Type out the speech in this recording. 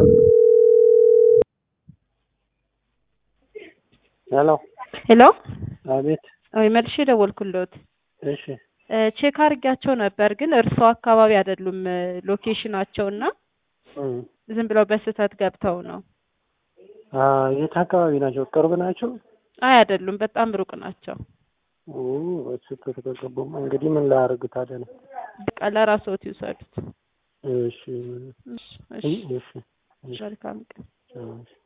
ሄሎ ሄሎ አቤት። ወይ መልሼ ደወልኩልዎት። እሺ ቼክ አድርጊያቸው ነበር ግን እርስዎ አካባቢ አይደሉም ሎኬሽናቸው እና እም፣ ዝም ብለው በስህተት ገብተው ነው። አ የት አካባቢ ናቸው? ቅርብ ናቸው? አይ አይደሉም፣ በጣም ሩቅ ናቸው። ኦ በስህተት ከገቡማ እንግዲህ ምን ላያደርግ ታዲያ ነው? በቃ ለራስዎት ይውሰዱት። እሺ እሺ፣ እሺ፣ እሺ እሺ መልካም ቀን። እሺ